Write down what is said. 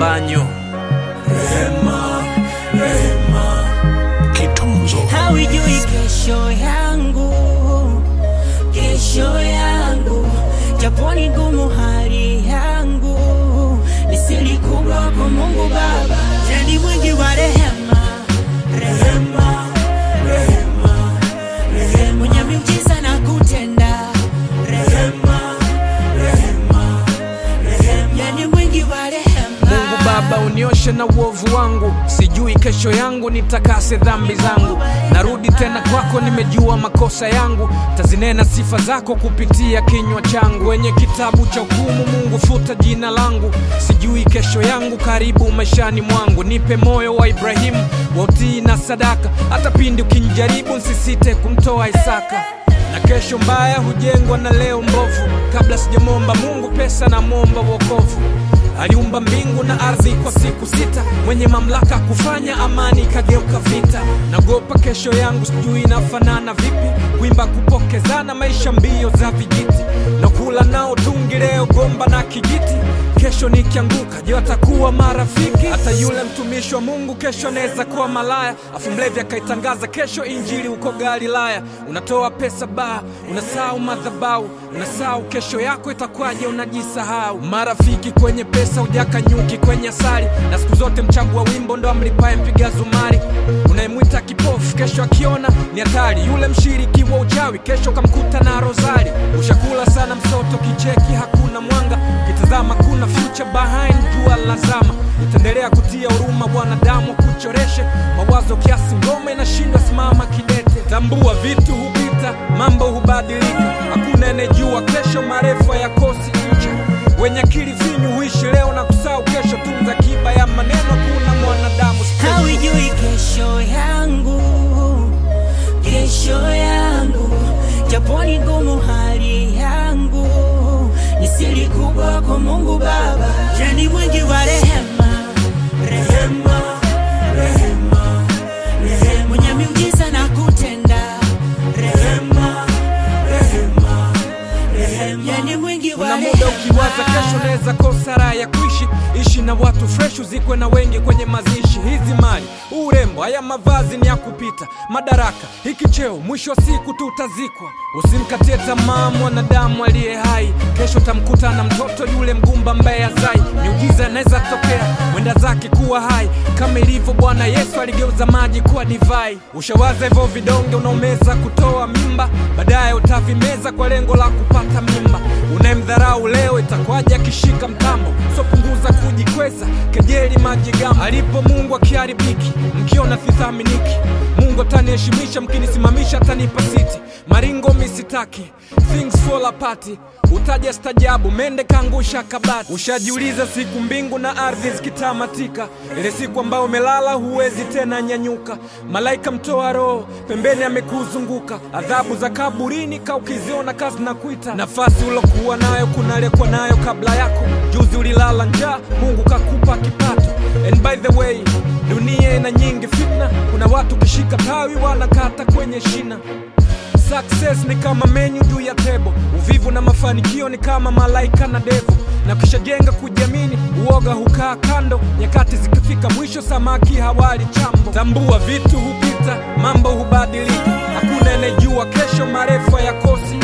mbanyo Rehema, rehema, Kitunzo. Hawijui kesho yangu, kesho yangu, japo ni ngumu hali yangu, ni siri kubwa kwa Mungu Baba, yeye ni mwingi wa rehema, rehema, rehema, rehema, mwenye miujiza na kutenda, rehema, rehema, rehema, yeye ni mwingi wa rehema. Mungu Baba unioshe na uovu wangu, sijui kesho yangu, nitakase dhambi zangu. Narudi tena kwako, nimejua makosa yangu, tazinena sifa zako kupitia kinywa changu. Wenye kitabu cha hukumu, Mungu futa jina langu, sijui kesho yangu, karibu maishani mwangu. Nipe moyo wa Ibrahimu wa utii na sadaka, hata pindi ukinijaribu, nsisite kumtoa Isaka na kesho mbaya hujengwa na leo mbovu. Kabla sijamwomba Mungu pesa, namwomba wokovu. Aliumba mbingu na ardhi kwa siku sita, mwenye mamlaka kufanya amani ikageuka vita. Nagopa kesho yangu, sijui inafanana vipi, kuimba kupokezana, maisha mbio za vijiti, na kula nao tungi leo gomba na kijiti. Kesho nikianguka, je, watakuwa marafiki? Hata yule mtumishi wa Mungu kesho anaweza kuwa malaya, afu mlevi akaitangaza kesho injili huko Galilaya. Unatoa pesa baa, unasahau madhabahu, unasahau kesho yako itakwaje, unajisahau. Marafiki kwenye pesa, ujaka nyuki kwenye asali, na siku zote mchagua wimbo ndo amlipaye mpiga zumari. Unayemwita kipofu kesho akiona ni hatari, yule mshiriki wa uchawi kesho kamkuta na rozari. Ushakula sana msoto, kicheki hakuna mwanga, kitazama kuna future behind jua lazama. Itaendelea kutia huruma wanadamu, kuchoreshe mawazo kiasi, ngoma inashindwa simama kidete. Tambua vitu hupita, mambo hubadilika, hakuna anayejua kesho, marefa ya kosi ncha. Wenye akili finyu huishi leo na kusahau kesho, tunza kiba ya maneno, kuna mwanadamu special. Hawijui kesho yangu, kesho yangu, japo ni ngumu hali yangu, ni siri kubwa kwa Mungu Baba, yeye ni mwingi wa rehema, rehema, rehema, rehema, mwenye miujiza na kutenda, rehema, rehema, rehema, yeye ni mwingi wa Kuna rehema. muda ukiwaza kesho unaweza kosa raha ya kuishi, ishi na watu fresh, uzikwe na wengi kwenye mazishi. Hizi mali, urembo, haya mavazi ni ya kupita, madaraka, hiki cheo, mwisho wa siku tutazikwa. Usimkatie tamaa mwanadamu aliye hai, kesho tamkuta na mtoto yule mgumba ambaye azai. Miujiza inaweza tokea, mwenda zake kuwa hai, kama ilivyo Bwana Yesu aligeuza maji kuwa divai. Ushawaza hivyo vidonge unaomeza kutoa mimba, baadaye utavimeza kwa lengo la kupata mimba. Unayemdharau leo itakwaje akishika mtambo? So punguza kujikweza, kejeli majigambo. Alipo Mungu akiharibiki, mkiona sithaminiki. Mungu ataniheshimisha, mkinisimamisha atanipa siti. Maringo misitaki, things fall apart. Utaja stajabu, mende kaangusha kabati. Ushajiuliza siku mbingu na ardhi zikitamatika, ile siku ambayo umelala huwezi tena nyanyuka. Malaika mtoa roho pembeni amekuzunguka, adhabu za kaburini ka ukiziona kazi na kuita. Nafasi ulokuwa nayo kuna aliyekuwa nayo kabla yako. Juzi ulilala njaa, Mungu kakupa kipato. And by the way, dunia ina nyingi fitna, kuna watu kishika tawi wanakata kwenye shina. Success ni kama menyu juu ya tebo, uvivu na mafanikio ni kama malaika na devu, na kishajenga kujiamini, uoga hukaa kando. Nyakati zikifika mwisho, samaki hawali chambo. Tambua vitu hupita, mambo hubadilika, hakuna anayejua kesho, marefa ya kosi